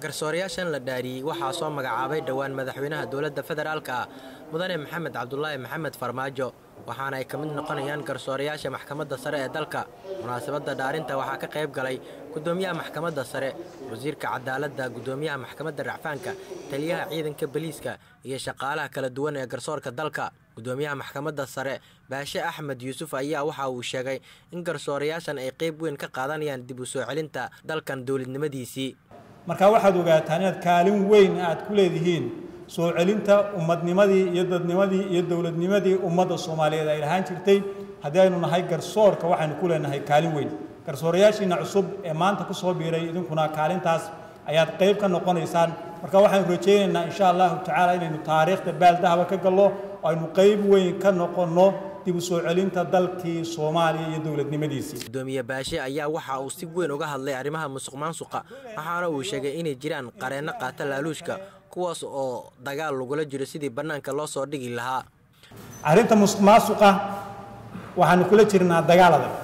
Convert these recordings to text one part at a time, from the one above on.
garsoorayaashan la dhaariyey waxaa soo magacaabay dhowaan madaxweynaha dowladda federaalka ah mudane maxamed cabdulaahi maxamed farmaajo waxaana ay ka mid noqonayaan garsoorayaasha maxkamadda sare ee dalka munaasabadda dhaarinta waxaa ka qayb galay gudoomiyaha maxkamadda sare wasiirka cadaaladda gudoomiyaha maxkamadda racfaanka taliyaha ciidanka boliiska iyo shaqaalaha kala duwan ee garsoorka dalka gudoomiyaha maxkamadda sare baashe axmed yuusuf ayaa waxa uu sheegay in garsoorayaashan ay qayb weyn ka qaadanayaan dib u soo celinta dalkan dowladnimadiisii marka waxaad ogaataan inaad kaalin weyn aad ku leedihiin soo celinta ummadnimadii iyo dadnimadii iyo dowladnimadii ummadda soomaaliyeed ay lahaan jirtay haddii aynu nahay garsoorka waxaynu ku leenahay kaalin weyn garsoorayaashiina cusub ee maanta ku soo biiray idinkuna kaalintaas ayaad qayb ka noqonaysaan marka waxaynu rajaynaynaa insha allahu tacaala inaynu taariikhda baaldahaba ka gallo oo aynu qayb weyn ka noqonno dib u soo celinta dalkii soomaaliya iyo dowladnimadiisii gudoomiye baashe ayaa waxa uu si weyn uga hadlay arrimaha musuq maansuqa waxaana uu sheegay inay jiraan qareenno qaata laaluushka kuwaas oo dagaal lagula jiro sidii bannaanka loo soo dhigi lahaa arrinta musuq maasuqa waxaanu kula jirnaa dagaal adag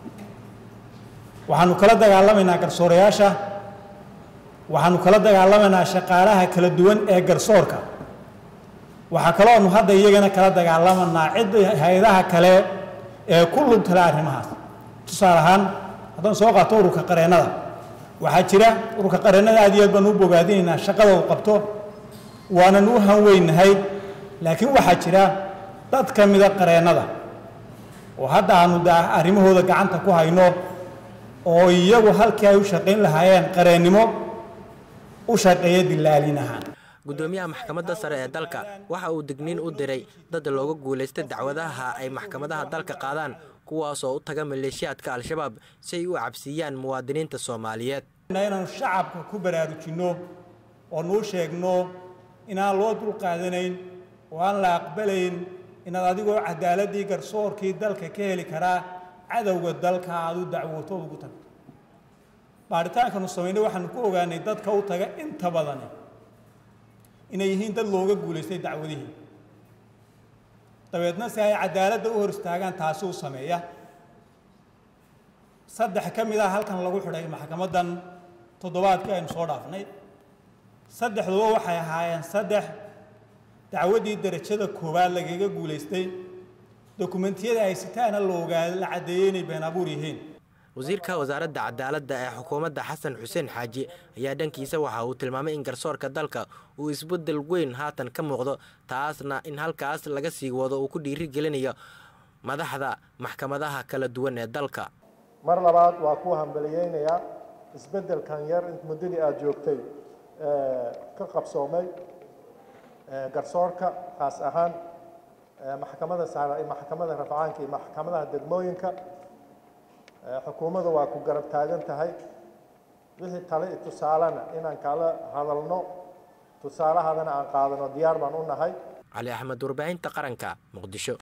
waxaanu kala dagaalamaynaa garsoorayaasha waxaanu kala dagaalamaynaa shaqaalaha kala duwan ee garsoorka waxaa kalooanu hadda iyagana kala dagaalamanaa cidda hay-adaha kale ee ku lugtala arrimahaas tusaale ahaan haddaan soo qaato ururka qareennada waxaa jira ururka qareennada aad iyo aad baanu u bogaadinaynaa shaqada uu qabto waanan u hanweynahay laakiin waxaa jira dad ka mida qareennada oo hadda aanu da arrimahooda gacanta ku hayno oo iyagu halkii ay u shaqayn lahaayeen qareennimo u shaqeeya dilaalin ahaan gudoomiyaha maxkamadda sare ee dalka waxa uu digniin u diray dad looga guulaystay dacwadaha ay maxkamadaha dalka qaadaan kuwaasoo u taga maleeshiyaadka al-shabaab si ay u cabsiiyaan muwaadiniinta soomaaliyeed inaanu shacabka ku baraarujinno oo nuu sheegno inaan loo dulqaadanayn oo aan la aqbalayn inaad adigoo cadaaladii garsoorkii dalka ka heli karaa cadowga dalka aad u dacwootood ugu tagto baaritaankaanu samaynay waxaanu ku ogaanay dadka u taga inta badani inay yihiin dad looga guulaystay dacwadihii dabeedna si ay cadaaladda u hor istaagaan taasi u sameeya saddex ka mid ah halkan lagu xidhay maxkamaddan toddobaadkii aynu soo dhaafnay saddexduba waxay ahaayeen saddex dacwaddii derajada koowaad lagaga guulaystay dokumentiyada ay sitaana la ogaada la caddeeyey inay been abuur yihiin wasiirka wasaaradda cadaaladda ee xukuumadda xasan xuseen xaaji ayaa dhankiisa waxa uu tilmaamay in garsoorka dalka uu isbeddel weyn haatan ka muuqdo taasna in halkaas laga sii wado uu ku dhiiri gelinayo madaxda maxkamadaha kala duwan ee dalka mar labaad waa ku hambaliyeynayaa isbeddelkan yar muddadii aada joogtay ka qabsoomay garsoorka khaas ahaan maxkamada sare maxkamada rafcaanka iyo maxkamadaha degmooyinka xukuumaddu waa ku garab taagan tahay wixii tale i tusaalena inaan kala hadalno tusaalahadana aan qaadano diyaar baan u nahay cali axmed warbaahinta qaranka muqdisho